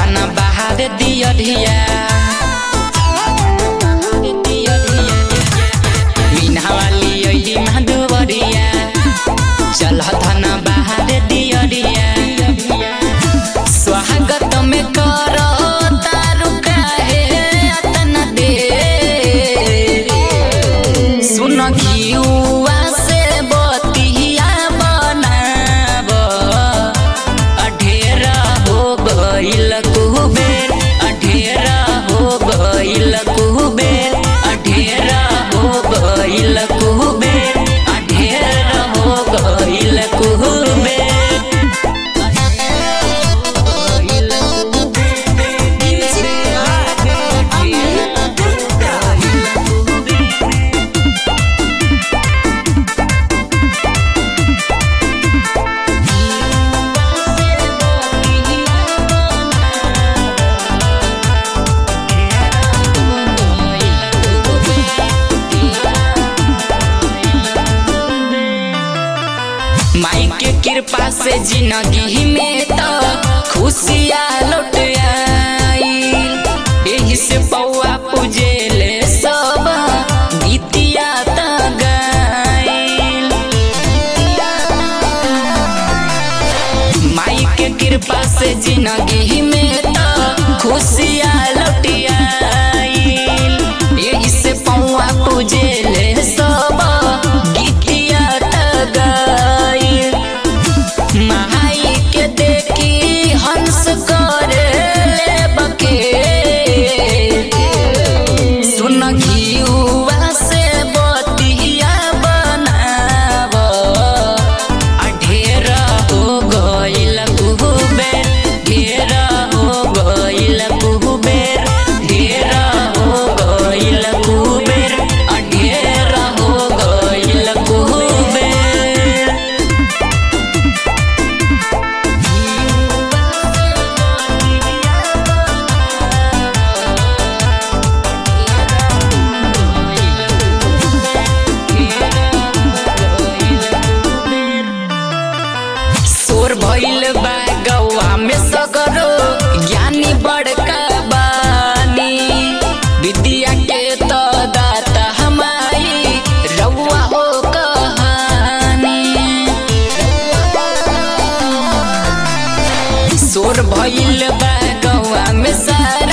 थाना बहार दिया धिया मीना वाली अइली मधुवरिया चल थाना बहार दिया स्वागत में करो तारु काहे अतना देर सुन घिउवा से बतिया बनाब अढेरा हो गइल कुबेर अढेरा हो गइल कुबेर अढेरा हो गइल कुबेर अढेरा हो गइल कुबेर माई के कृपा से जिंदगी में तो खुशियाँ लौट आईल एही से पौआ पूजेले सब गीतिया त गाईल माई के कृपा से जिंदगी में तो खुशियाँ लौट आईल एही से पौआ पूजेले सब गीतिया त गाईल माई के देखी हंस करे ले बके सुन घिउवा से बतिया बनाब अढेर हो गइल कुबेर ढेर हो गइल कुबेर ढेर हो गइल कुबेर अढेर हो गइल कुबेर शोर भइल बा गौआ में सगरो ज्ञानी बड़का बानी विद्या के तो दाता हमारी रउआ हो कहानी शोर भइल बा गौआ में सारी